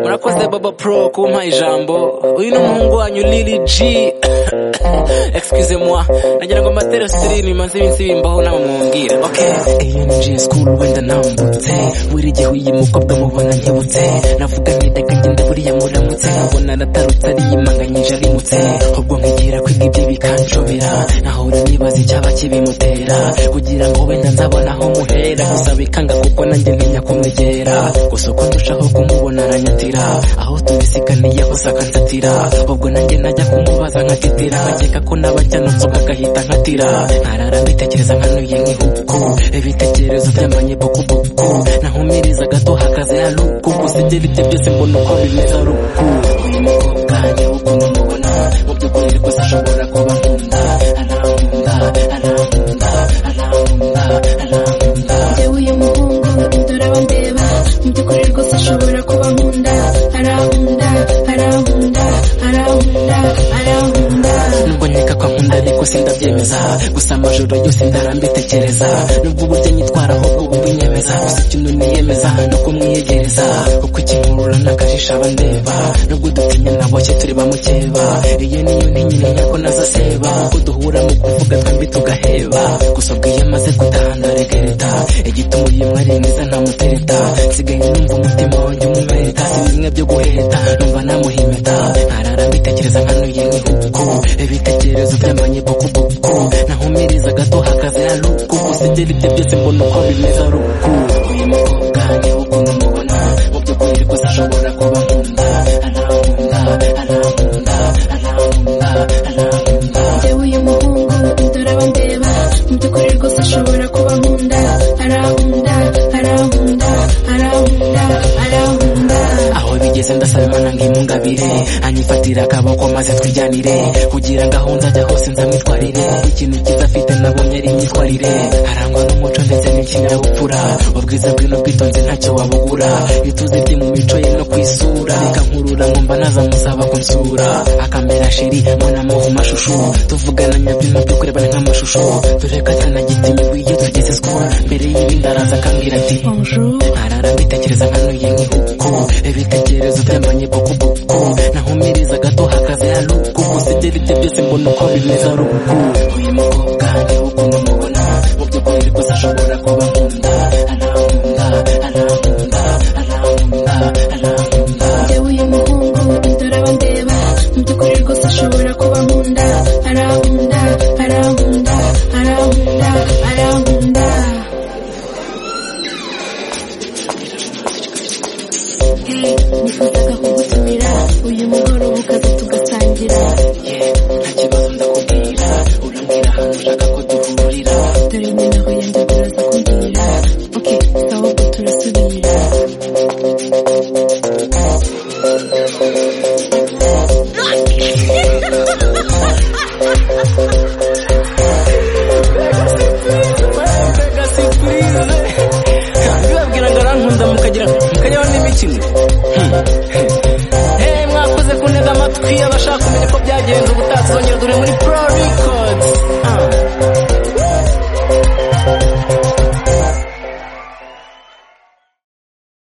murakoze baba pro kumpa ijambo uyu ni umuhungu wanyu lili g excuse moi nagira ngo mbatera sirini bimaze iminsi bimbaho ntawe mumbwira okay anj school wenda nambutse wirigihe uyu mukobwa mubona nkibutse navuga nti kagenda buriya muramutse abona aratarutse ariyimanganyije arimutse ubwo nkigira kwiga ibyo bikanshobera nahora nibaza icyaba kibimutera kugira ngo wenda nzabona aho muhera gusa bikanga kuko nanjye ntinya kumwegera gusa uko ndushaho kumubona aranyatira aho tubisikaniye gusa akantatira ubwo nanjye najya kumubaza nkatitira nkakeka ko n'abajyanutse ubwo agahita nkatira nkarara mbitekereza nkanuye nk'ihuku ibitekerezo byamanye bukubuku nahumiriza gato hakaze haruku gusa ibyo aribyo byose mbona uko bimeze aruku uyu mukobwa njye ukuntu mubona mu by'ukuri rwose ashobora kuba nkunda arankunda arankunda arankunda arankunda Njyewe uyu muhungu nduraba ndeba mu by'ukuri rwose ashobora kuba nkunda arankunda arankunda arankunda arankunda nubwo nkeka ko nkunda ariko sindabyemeza gusa amajoro yose ndarambitekereza nubwo uburyo nyitwara ahubwo ubu mbinyemeza gusa ikintu niyemeza ni ukumwiyegereza kuko ikinkurura n'akajisho aba ndeba nubwo dutinye naboshye turi bamukeba iyo niyo ntinyine nyako nazaseba kuko duhura mu kuvuga twembi tugaheba gusa ubwo iyo amaze gutaha ndaregereta igituma uyu mwari mwiza ntamutereta nsigaye numva umutima wanjye umumeta si bimwe byo guheta numva namuhimeta nkarara mbitekereza nkanuye nk'ihuku ibitekerezo byamanye bukubuku nahumiriza gato hakaze haruku gusa ibyo aribyo byose mbona uko bimeze aruku uyu mukobwa niwe ukuntu mubona mu by'ukuri rwose ashobora kuba nkunda arankunda arankunda arankunda arankunda Njyewe uyu muhungu nduraba ndeba mu by'ukuri rwose ashobora kuba nkunda arankunda arankunda arankunda arankunda aho bigeze ndasaba imana ngo imungabire anyifatire akaboko maze twijyanire kugira ngo aho nzajya hose nzamwitwarire ikintu cyiza afite nabonye ari imyitwarire arangwa n'umuco ndetse n'ikinyabupfura ubwiza bwe n'ubwitonzi ntacyo wabugura ituze rye mu mico ye no kwisura reka nkurura nkumva nazamusaba kunsura akamera sheri mbonamo mu mashusho tuvugana nyabyo nabyo kurebana nk'amashusho dore ko atanagitimiwe iyo tugeze school mbere y'ibindi araza akambwira ati Bonjour. nkarara mbitekereza nkanuye nk'ihuku ibitekerezo byamanye bukubuku nahumiriza gato hakaze haruku gusa ibyo aribyo byose mbona uko bimeze aruku uyu mukobwa niwe ukuntu mubona mu by'ukuri rwose ashobora kuba nkunda arankunda arankunda arankunda arankunda Njyewe uyu muhungu nduraba ndeba mu by'ukuri rwose ashobora kuba nkunda arankunda arankunda arankunda arankunda Hey, nifuzaga kugutumira uyu mugoroba ukaza tugasangira ye nta kibazo ndakubwira urambwira ahantu ushaka ko duhurira dore nyina aho yenda